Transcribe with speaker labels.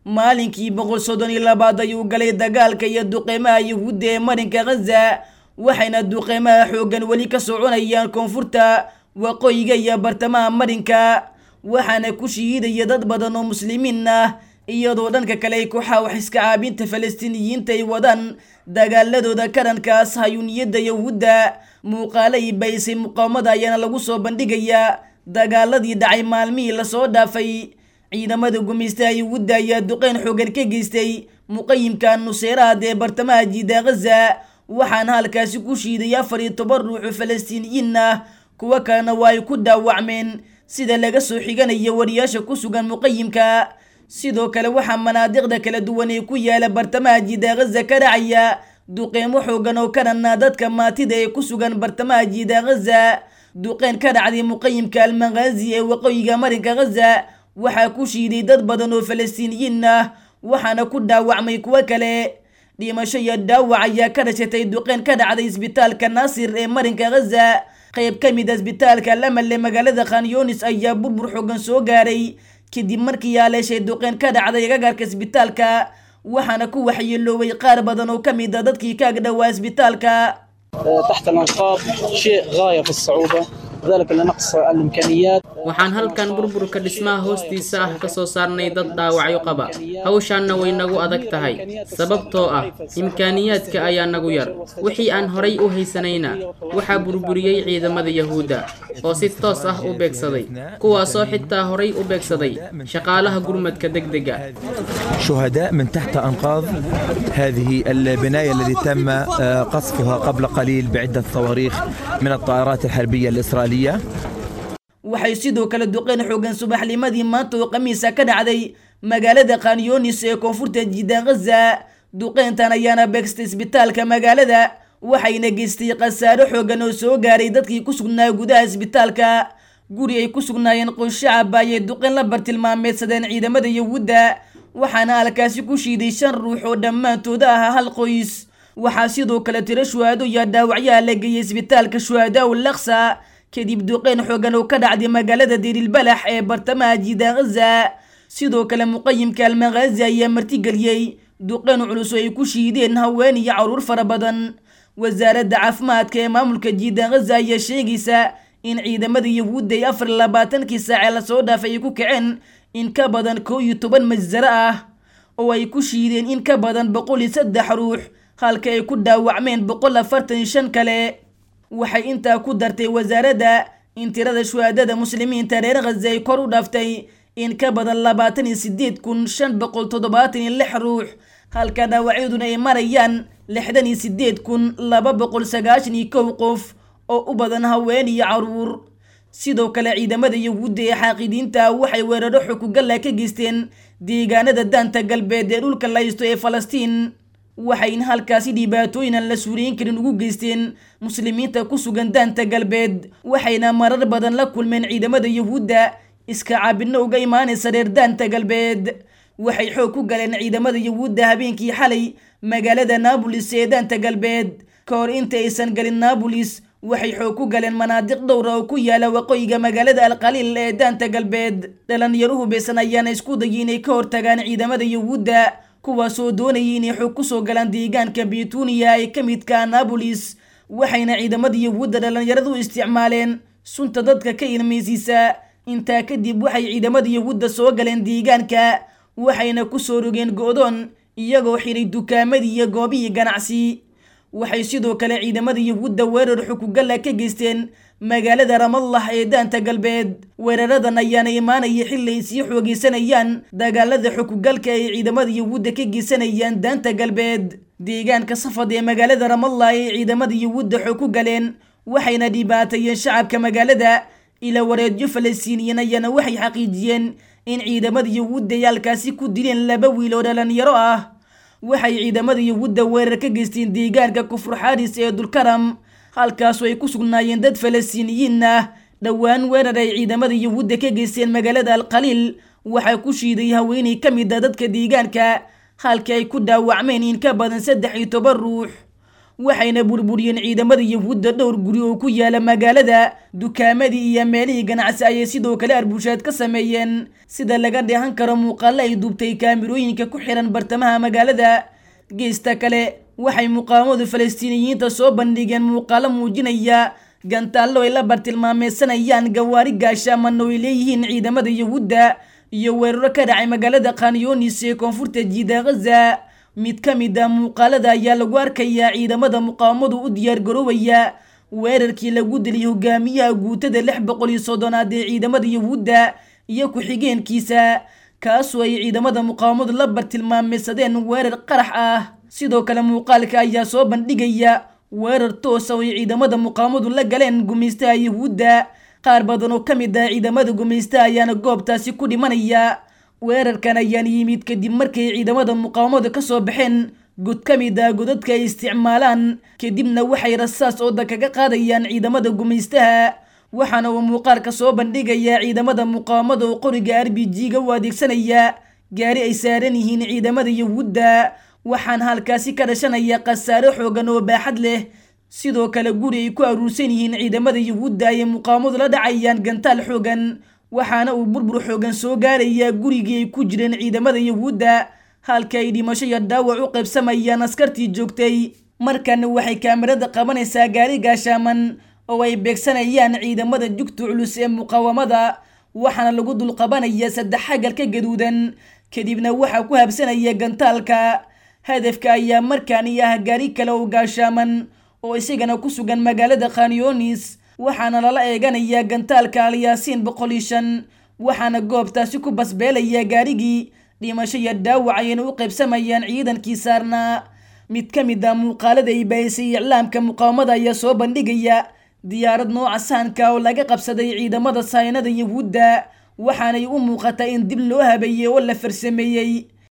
Speaker 1: maalinkii boqol soddon iyo labaad ayuu galay dagaalka iyo duqeymaha yuhuudda ee marinka khaza waxayna duqeymaha xooggan weli ka soconayaan koonfurta waqooyiga iyo bartamaha marinka waxaana ku shihiidaya dad badan oo muslimiin ah iyadoo dhanka kale ay kooxaha wax iska caabinta falastiiniyiinta ay wadaan dagaaladooda karankaas hayuuniyadda yahuudda muuqaalay baysay muqaawamada ayaana lagu soo bandhigayaa dagaaladii dhacay maalmihii lasoo dhaafay ciidamada gumaystaha yahuudda ayaa duqeyn xoogan ka geystay muqayimka nuseeraad ee bartamaha jiida khaza waxaana halkaasi ku shiiday afar iyo toban ruux oo falastiiniyiin ah kuwo kalena waa ay ku dhaawacmeen sida laga soo xiganayo wariyaasha ku sugan muqayimka sidoo kale waxaa manaadiqda kala duwan ee ku yaala bartamaha jiida khaza ka dhacaya duqeymo xoogan oo ka dhanaa dadka maatida ee ku sugan bartamaha jiida khaza duqeyn ka dhacday muqayimka almaqaazi ee waqooyiga marinka khaza waxaa ku shiiday dad badan oo falastiiniyiin ah waxaana ku dhaawacmay kuwo kale dhimasho iyo dhaawac ayaa ka dhashatay duqeyn ka dhacday isbitaalka naasir ee marinka khaza qayb ka mid a isbitaalka lamal ee magaalada khanyunis ayaa burbur xoogan soo gaaray kadib markii yaaleeshay duqeyn ka dhacday agagaarka isbitaalka waxaana ku waxyeelooway qaar badan oo ka mid a dadkii ka agdhowaa isbitaalka
Speaker 2: تحت الأنقاض شيء غاية في الصعوبة ذلك لنقص الإمكانيات
Speaker 3: waxaan halkan burburka dhismaha hoostiisa ah ka soo saarnay dad dhaawacyo qaba hawshaanna way nagu adag tahay sababtoo ah imkaaniyaadka ayaa nagu yar wixii aan horay u haysanayna waxaa burburiyey ciidamada yahuudda oo si toos ah u beegsaday kuwaasoo xitaa horay u beegsaday shaqaalaha gurmadka degdega
Speaker 4: شهداء من تحت أنقاض هذه البناية التي تم آه، قصفها قبل قليل بعدة صواريخ من الطائرات الحربية الإسرائيلية
Speaker 1: waxay sidoo kale duqeyn xoogan subaxnimadii maanta oo khamiisa ka dhacday magaalada khanyunis ee koonfurta jiida khaza duqeyntan ayaana beegstay isbitaalka magaalada waxayna geystay khasaaro xoogan oo soo gaaray dadkii ku sugnaa gudaha isbitaalka guri ay ku sugnaayeen qoys shacab ayay duqeyn la bartilmaameedsadeen ciidamada yahuudda waxaana halkaasi ku shiiday shan ruux oo dhammaantooda ahaa hal qoys waxaa sidoo kale tiro shuhaado iyo dhaawacyaha la geeyay isbitaalka shuhadaa ul laksa kadib duqeyn xoogan oo ka dhacday magaalada dirilbalax ee bartamaha jiida khaza sidoo kale muqayimka almaqaazi ayaa martigeliyey duqeyn culus oo ay ku shiideen haween iyo caruur fara badan wasaaradda caafimaadka ee maamulka jiida khaza ayaa sheegaysa in ciidamada yahuudda ay afar iyo labaatankii saace lasoo dhaafay ay ku kaceen in ka badan koo iyo toban majsaro ah oo ay ku shiideen in ka badan boqol iyo saddex ruux halka ay ku dhaawacmeen boqol afartan iyo shan kale waxay intaa ku dartay wasaaradda in tirada shuhaadada muslimiinta reer khaza ay kor u dhaaftay in ka badan labaatan iyo sideed kun shan boqol toddobaatan iyo lix ruux halka dhaawacyaduna ay marayaan lixdan iyo sideed kun laba boqol sagaashan iyo kow qof oo u badan haween iyo caruur sidoo kale ciidamada yahuudda ee xaaqidiinta waxay weeraro xukugalla ka geysteen deegaanada daanta galbeed ee dhulka laysto ee falastiin waxayna halkaasi dhibaatooyin aan la suuriyin karin ugu geysteen muslimiinta ku sugan daanta galbeed waxayna marar badan la kulmeen ciidamada yahuudda iska caabinno uga imaanaysa reer daanta galbeed waxay xoog ku galeen ciidamada yahuudda habeenkii xalay magaalada naabolis ee daanta galbeed ka hor inta aysan galin naabolis waxay xoog ku galeen manaadiq dhowra oo ku yaala waqooyiga magaalada alqaliil ee daanta galbeed dhalinyaru hubeysan ayaana isku dayay inay ka hortagaan ciidamada yahuudda kuwaasoo doonayay inay xoog kusoo galaan deegaanka betuniya ee ka midka naabolis waxayna ciidamada yahuudda dhallinyaradu isticmaaleen sunta dadka ka ilmaysiisa intaa kadib waxay ciidamada yahuudda soo galeen deegaanka waxayna kusoo rogeen go'doon iyagoo xiray dukaamadii iyo goobihii ganacsi waxay sidoo kale ciidamada yahuudda weerar xukugalla ka geysteen magaalada ramallah ee daanta galbeed weeraradan ayaana imaanaya xilli ay sii xoogeysanayaan dagaalada xukugalka ay ciidamada yahuudda ka geysanayaan daanta galbeed deegaanka safad ee magaalada ramallah ay ciidamada yahuudda xoog ku galeen waxayna dhibaateeyeen shacabka magaalada ila wareedyo falastiiniyiin ayaana waxay xaqiijiyeen in ciidamada yahuudda ay halkaasi ku dileen laba wiil oo dhalinyaro ah waxay ciidamada yahuudda weerar ka geysteen deegaanka kufur xaaris ee dulkaram halkaasoo ay ku sugnaayeen dad falastiiniyiin ah dhowaan weerar ay ciidamada yahuudda ka geysteen magaalada alqaliil waxaa ku shiiday haweenay ka mid a dadka deegaanka halka ay ku dhaawacmeen in ka badan saddex iyo toban ruux waxayna burburiyeen ciidamada yahuudda dhowr guri oo ku yaala magaalada dukaamadii iyo meelihii ganacsi ayay sidoo kale arbushaad ka sameeyeen sida laga dheehan karo muuqaalo ay duubtay kaamirooyinka ku xiran bartamaha magaalada geesta kale waxay muqaawamadu falastiiniyiinta soo bandhigeen muuqaalo muujinaya gantaallo ay la bartilmaameysanayaan gawaari gaashaamana ay leeyihiin ciidamada yahuudda iyo weeraro ka dhacay magaalada khanyonis ee koonfurta jiida ghaza mid ka mid a muuqaalada ayaa lagu arkayaa ciidamada muqaawamadu u diyaargaroobaya weerarkii lagu dilay hogaamiyaha guutada lix boqol iyo soddonaad ee ciidamada yahuudda iyo ku-xigeenkiisa kaasoo ay ciidamada muqaawamadu la bartilmaameysadeen weerar qarax ah sidoo kale muuqaalka ayaa soo bandhigaya weerar toosa oo ay ciidamada muqaawamadu la galeen gumaystaha yahuudda qaar badan oo ka mid ah ciidamada gumaystaha ayaana goobtaasi ku dhimanaya weerarkan ayaan yimid kadib markay ciidamada muqaawamada ka soo baxeen god ka mid ah godadka ay isticmaalaan kadibna waxay rasaas ooda kaga qaadayaan ciidamada gumaystaha waxaana uu muuqaalka soo bandhigayaa ciidamada muqaawamada oo qoriga r b g-ga u adeegsanaya gaari ay saaran yihiin ciidamada yahuudda waxaana halkaasi ka dhashanaya khasaare xoogan oo baaxad leh sidoo kale guri ay ku aruursan yihiin ciidamada yahuudda ayay muqaawamadu la dhacayaan gantaal xoogan waxaana uu burbur xoogan soo gaarayaa gurigii ay ku jireen ciidamada yahuudda halka ay dhimasho iyo dhaawac u qaybsamayaan askartii joogtay markan waxay kaamirada qabanaysaa gaari gaashaaman oo ay beegsanayaan ciidamada jugta culus ee muqaawamada waxaana lagu dulqabanaya saddex xagal ka gaduudan kadibna waxaa ku habsanaya gantaalka hadafka ayaa markaani ah gaari kale oo gaashaaman oo isagana ku sugan magaalada khanyonis waxaana lala eeganayaa gantaalka alyaasiin boqol iyo shan waxaana goobtaasi ku basbeelaya gaarigii dhimasho iyo dhaawac ayayna u qaybsamayaan ciidankii saarnaa mid ka mid ah muuqaalada ay baahisay iclaamka muqaawamada ayaa soo bandhigaya diyaarad nooca sahanka oo laga qabsaday ciidamada saynada yahuudda waxaanay u muuqataa in dib loo habeeyey oo la farsameeyey